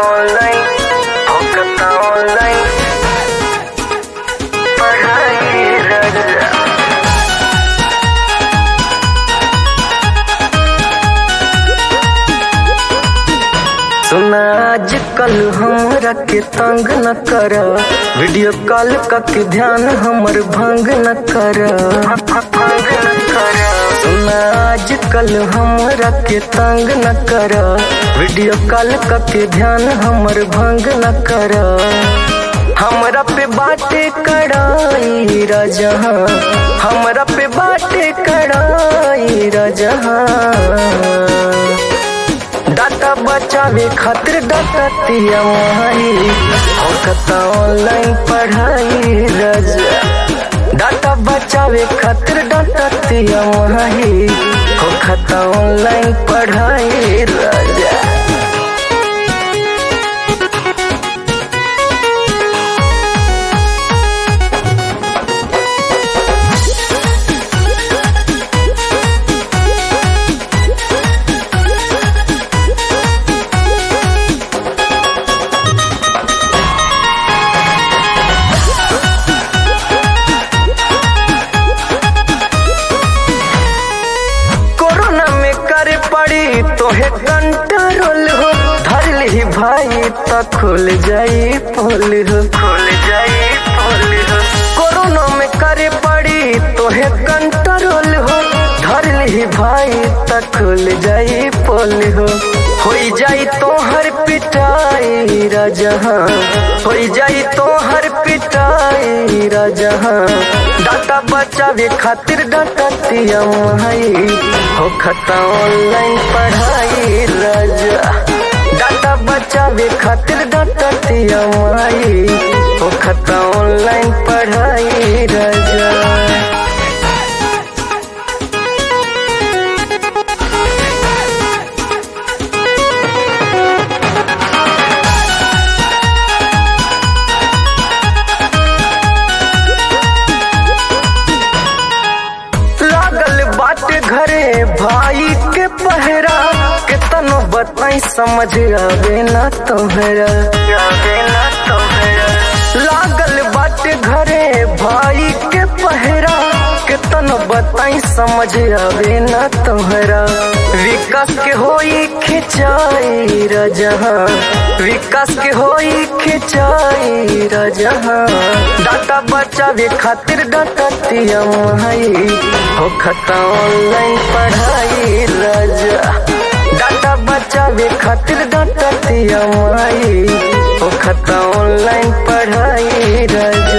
online होकता online पढ़ाई रजा सुना आजकल हमरा के तंग न कर वीडियो कॉल के ध्यान हमर भंग न कर भंग न कर सुना आजकल हमरा के तंग न कर वीडियो कॉल के ध्यान हमर भंग न कर हमरा पे बाटे कड़ाई रजहा हमरा पे बाटे कड़ाई रजहा डाटा बचावे खातिर डाटा तिया माही होकता ऑनलाइन पढ़ाई रजा डाटा बचावे खातिर डाटा तिया माही होकता ऑनलाइन पढ़ाई रजा कोरोना में करे पड़ी तोहे कंट्रोल हो धर ली भाई तो खुल जाई पोल हो खुल जाई पोल हो कोरोना में करे पड़ी तोहे कंट्रोल हो धर ली भाई तो खुल जाई पोल हो होई जाई तोहर पिटाई राजहा होई जाई तोहर पिटाई राजहा डाटा बचावे खातिर डाटा तिया माई हो खता ऑनलाइन पढ़ाई राजा डाटा बचावे खातिर डाटा तिया माई हो खता ऑनलाइन पढ़ाई राजा लागल बाटे घरे भाई के पहरा कितनो बताई समझ आवे ना तोहरा आवे ना तोहरा लागल बाटे घरे भाई के पहरा कितनो बताई समझ आवे ना तोहरा विकास के होई खिंचाई रजहा विकास के होई खिंचाई रजहा डाटा बचावे खातिर डाटा तिया माई हो खता ऑनलाइन पढ़ाई राजा डाटा बचावे खातिर डाटा तिया माई हो खता ऑनलाइन पढ़ाई राजा